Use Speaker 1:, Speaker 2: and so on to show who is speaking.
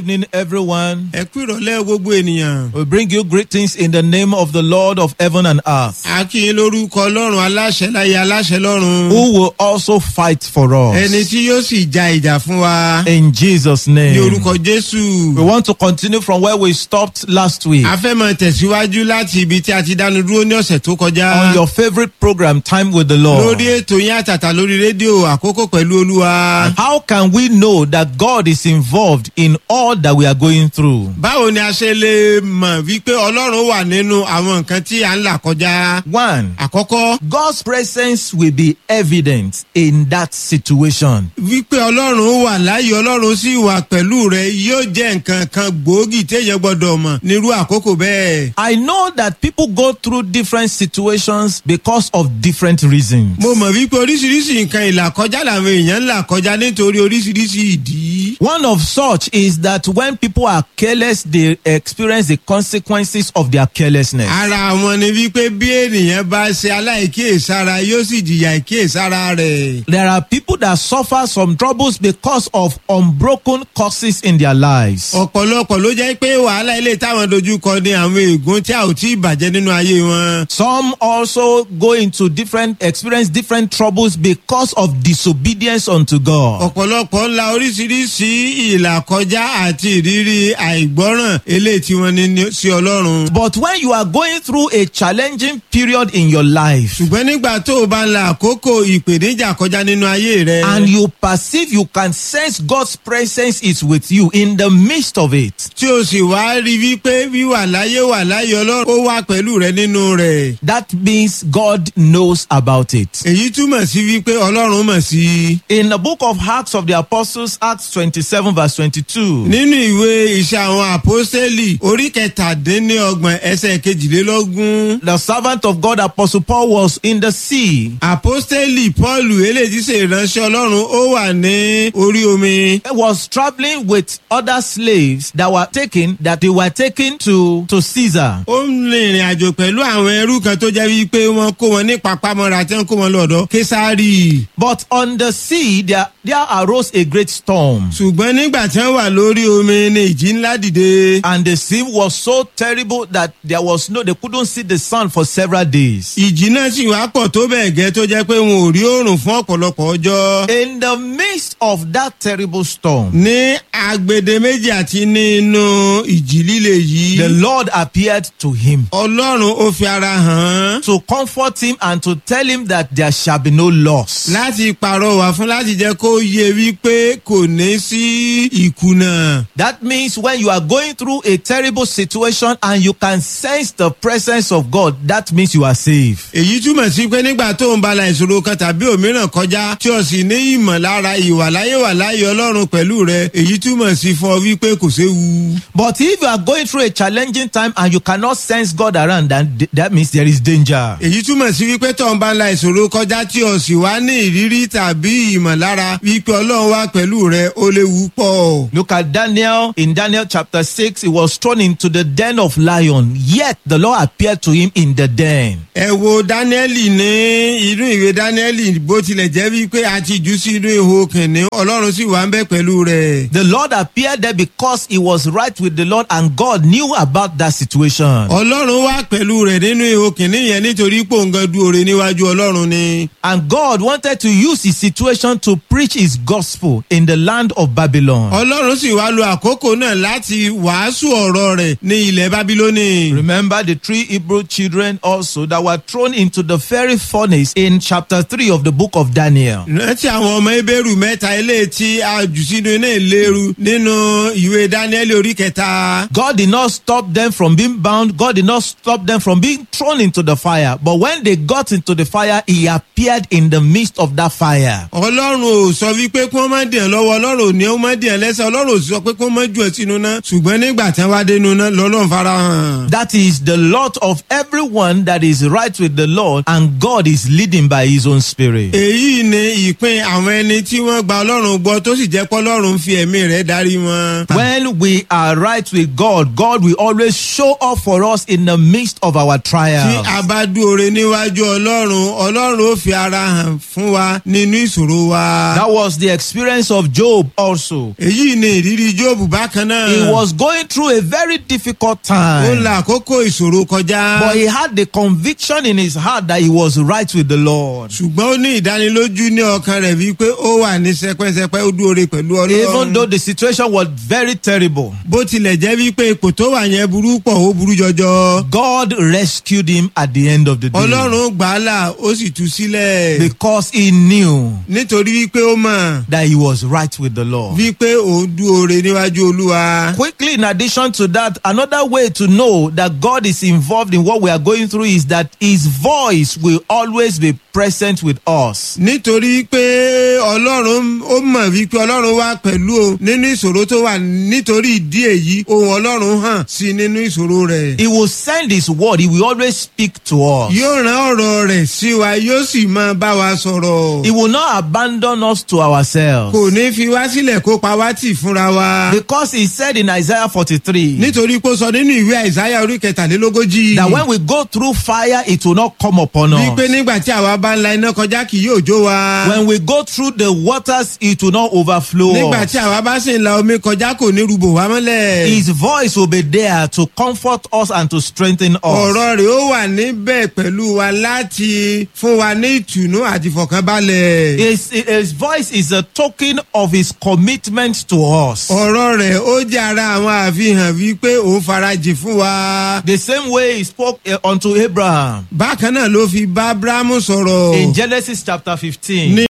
Speaker 1: evening, everyone.
Speaker 2: ẹ kú ìrọ̀lẹ́ gbogbo ènìyàn.
Speaker 1: We bring you greetings in the name of the Lord of heaven and earth,
Speaker 2: a kí yín lórúkọ ọlọ́run aláṣẹ láyé aláṣẹ lọ́run.
Speaker 1: who will also fight for
Speaker 2: ẹni
Speaker 1: us.
Speaker 2: tí yóò sì ja ìjà fún wa.
Speaker 1: In Jesus'
Speaker 2: ní
Speaker 1: name.
Speaker 2: orúkọ jésù.
Speaker 1: We want to continue from where we stopped last week
Speaker 2: a fẹ́ máa tẹ̀síwájú láti ibi tí a ti dánu dúró ní ọ̀sẹ̀ tó kọjá.
Speaker 1: on your favorite program, Time with the
Speaker 2: lórí
Speaker 1: Lord.
Speaker 2: ètò yín àtàtà lórí rédíò àkókò pẹ̀lú olúwa.
Speaker 1: How can we know that God is involved in all that we are going through?
Speaker 2: báwo ni a ṣe lè mọ̀ wípé ọlọ́run wà nínú àwọn nǹkan tí à ń là kọjá.
Speaker 1: One,
Speaker 2: àkọ́kọ́
Speaker 1: God's presence will be evident in that situation.
Speaker 2: wípé ọlọ́run wà láyé ọlọ́run sì wà pẹ̀lú rẹ yóò jẹ́ nǹkan kan gbòógì téèyàn gbọ́dọ̀ mọ̀ nírú àkókò bẹ́ẹ̀.
Speaker 1: I know that people go through different situations because of different reasons.
Speaker 2: mo mọ̀ wípé oríṣiríṣi nǹkan ìlàkọjá làwọn èèyàn ń là kọjá nítorí oríṣiríṣi ìdí.
Speaker 1: One of such is that when people are careless, they experience the consequences of their carelessness.
Speaker 2: ara wọn ni wípé bí ènìyàn bá ṣe aláìkíyèsára yóò sì jìyà ìkíyèsára rẹ̀.
Speaker 1: There are people that suffer some troubles because of unbroken causes in their lives.
Speaker 2: ọ̀pọ̀lọpọ̀ ló jẹ́ pé wàhálà ilé táwọn dojú kọ ní àwọn ègún tí a ò tí ì bàjẹ́ nínú ayé wọn.
Speaker 1: Some also go into different, experience different troubles because of disobedience unto God.
Speaker 2: ọ̀pọ̀lọpọ̀ ńlá oríṣiríṣi ìlàkọjá àti ìrírí àìgbọ́ràn eléyìí tí wọ́n ní ní- sí ọlọ́run.
Speaker 1: But when you are going through a challenging period in your life,
Speaker 2: ṣùgbọ́n nígbà tó o bá ń la àkókò ìpèníjà kọjá nínú ayé rẹ.
Speaker 1: and you perceive you can sense God's presence is with you in the midst of it.
Speaker 2: tí o sì wá rí wípé wíwà láyé wà láyé ọlọ́run ó wà pẹ̀lú rẹ nínú rẹ̀.
Speaker 1: That means God knows about it.
Speaker 2: èyí túmọ̀ sí wípé ọlọ́run mọ̀ sí i.
Speaker 1: In the book of Acts of the Apostles, Acts 27, verse 22,
Speaker 2: nínú ìwé iṣẹ́ àwọn àpọ́sítélì orí kẹtàdínlọ́gbọ̀n ẹsẹ̀ kejìlélógún.
Speaker 1: the servant of God, Apostle Paul, was in the sea.
Speaker 2: àpọ́sítélì pọ́ọ̀lù eléyìí ṣe ìránṣẹ́ ọlọ́run ó wà ní orí omi.
Speaker 1: He was traveling with other slaves that were taken, that they were taken to, to Caesar.
Speaker 2: ó ń rìnrìn àjò pẹ̀lú àwọn ẹrú kan tó jẹ́ wípé wọ́n kó wọn ní papámọ́ra tí wọ́n kó wọn lọ́dọ̀ késárì.
Speaker 1: But on the sea, there, there arose a great storm.
Speaker 2: ṣùgbọ́n nígbà tí wọ́n wà lórí omi ni ìjì ńlá dìde.
Speaker 1: And the sea was so terrible that there was no, they couldn't see the sun for several days.
Speaker 2: ìjì náà sì wá pọ̀ tó bẹ́ẹ̀ gẹ́ tó jẹ́ pé wọn ò rí oòrùn fún ọ̀pọ̀lọpọ̀ ọjọ́.
Speaker 1: In the midst of that terrible storm,
Speaker 2: ní agbede méjì àti nínú ìjì líle yìí.
Speaker 1: the Lord appeared to him
Speaker 2: ọlọ́run ó fi ara hàn án.
Speaker 1: to comfort him and to tell him that there shall be no loss.
Speaker 2: láti pàrọwà fún láti jẹ́ kó yé wípé kò ní sí ìkùnà.
Speaker 1: That means when you are going through a terrible situation and you can sense the presence of God, that means you are safe.
Speaker 2: èyí túmọ̀ sí pé nígbà tó ń bala ìṣòro kan tàbí òmíràn kọjá tí o sì ní ìmọ̀lára ìwàláyé wà láyé ọlọ́run pẹ̀lú rẹ èyí túmọ̀ sí fún ọ wípé kò séwu.
Speaker 1: But if you are going through a challenging time and you cannot sense God around, then th- that means there is danger.
Speaker 2: èyí túmọ̀ sí wípé tó ń bala ìṣòro kọjá tí o sì wá ní ìrírí tàbí ìmọ̀lára wípé ọlọ́run wá pẹ̀lú rẹ ó léwu pọ̀.
Speaker 1: Look at Daniel. In Daniel chapter 6, he was thrown into the den of lion. Yet the Lord appeared to him in the den.
Speaker 2: ẹ wo dáníẹ́lì ní inú ìwé dáníẹ́lì bó tilẹ̀ jẹ́ wípé a ti jù sí inú ihò kìnìún ọlọ́run sì wà ń bẹ́ pẹ̀lú rẹ̀.
Speaker 1: The Lord appeared there because he was right with the Lord and God knew about that situation.
Speaker 2: ọlọ́run wà pẹ̀lú rẹ̀ nínú ihò kìnìún yẹn nítorí pòǹgàn dúore níwájú ọlọ́run ni.
Speaker 1: And God wanted to use his situation to preach his gospel in the land of Babylon.
Speaker 2: ọlọ́run sì wá lo àkókò náà láti wàásù ọ̀rọ̀ rẹ̀ ní ilẹ̀ bábílónì.
Speaker 1: Remember the three Hebrew children also that were thrown into the fiery furnace in chapter 3 of the book of Daniel.
Speaker 2: rántí àwọn ọmọ ebéèrú mẹ́ta ilé tí a jù sínú iná ìléru nínú ìwé dáníẹ́lì orí kẹta.
Speaker 1: God did not stop them from being bound. God did not stop them from being thrown into the fire. But when they got into the fire, he appeared in the midst of that fire.
Speaker 2: ọlọ́run ò sọ wípé kí wọ́n má dìyàn lọ́wọ́ ọlọ́run ò ní ó má dìyàn lẹ́sẹ̀ ọlọ́run ò sọ pé kí wọ́n má jù ẹ́ sínú náà ṣùgbọ́n nígbà tí wọ́n wá dénú náà lọ́lọ́run fara hàn.
Speaker 1: That is the lot of everyone that is right with the Lord, and God is leading by his own spirit.
Speaker 2: èyí ni ìpín àwọn ẹni tí wọ́n gba ọlọ́run gbọ́ tó sì jẹ́ pé ọlọ́run fi ẹ̀mí rẹ̀ darí wọn.
Speaker 1: When we are right with God, God will always show up for us in the midst of our
Speaker 2: tí
Speaker 1: trials.
Speaker 2: a bá dúore níwájú ọlọ́run ọlọ́run ó fi ara hàn fún wa nínú ìṣòro wa.
Speaker 1: That was the experience of Job also.
Speaker 2: èyí ni ìrírí lórí jóòbù bákan náà.
Speaker 1: He was going through a very difficult
Speaker 2: ó
Speaker 1: time.
Speaker 2: la àkókò ìṣòro kọjá.
Speaker 1: But he had the conviction in his heart that he was right with the Lord.
Speaker 2: ṣùgbọ́n ó ní ìdánilójú ní ọkàn rẹ̀ wípé ó wà ní sẹpẹ́sẹpẹ́ ó dúore pẹ̀lú
Speaker 1: Even though
Speaker 2: ọlọ́run.
Speaker 1: the situation was very terrible,
Speaker 2: bó tilẹ̀ jẹ́ wípé ipò tó wà yẹn burú pọ̀ ó burú jọjọ.
Speaker 1: God rescued him at the end of the day
Speaker 2: ọlọ́run gbà á là ó sì tú sílẹ̀.
Speaker 1: because he knew
Speaker 2: nítorí wípé ó mọ̀
Speaker 1: that he was right with the Lord.
Speaker 2: wípé òun dúore níwájú olúwa.
Speaker 1: Quickly, in addition to that, another way to know that God is involved in what we are going through is that His voice will always be present with us.
Speaker 2: nítorí pé ọlọ́run ó mọ̀ wípé ọlọ́run wà pẹ̀lú o nínú ìṣòro tó wà nítorí ìdí èyí ohun ọlọ́run hàn sí nínú ìṣòro rẹ̀.
Speaker 1: He will send His word, He will always speak to us.
Speaker 2: yóò rán ọ̀rọ̀ rẹ̀ sí wa yóò sì máa bá wa sọ̀rọ̀.
Speaker 1: He will not abandon us to ourselves.
Speaker 2: kò ní fi wá sílẹ̀ kó pa wá tì fúnra wa.
Speaker 1: Because He said in Isaiah 43
Speaker 2: nítorí pé ó sọ nínú ìwé àìsáyà orí kẹtàlélógójì.
Speaker 1: that when we go through fire, it will not come upon
Speaker 2: wípé
Speaker 1: us.
Speaker 2: nígbà tí àwa bá ń la iná kọjá kì yóò jó wa.
Speaker 1: When we go through the waters, it will not overflow.
Speaker 2: nígbà
Speaker 1: us.
Speaker 2: tí àwa bá sì ń la omi kọjá kò ní rúbò wá mọ́lẹ̀.
Speaker 1: His voice will be there to comfort us and to strengthen us.
Speaker 2: ọ̀rọ̀ rẹ̀ ó wà níbẹ̀ pẹ̀lú wa láti fún wa ní ìtùnú àti ìfọ̀kànbalẹ̀.
Speaker 1: His, his voice is a token of his commitment to us.
Speaker 2: ọ̀rọ̀ rẹ̀ ó jẹ́ ara àwọn àfihàn wípé òun farajì fún wa.
Speaker 1: The same way he spoke uh, unto Abraham
Speaker 2: bákan náà ló fi bá abrahamu sọ̀rọ̀.
Speaker 1: in Genesis chapter 15.
Speaker 2: ní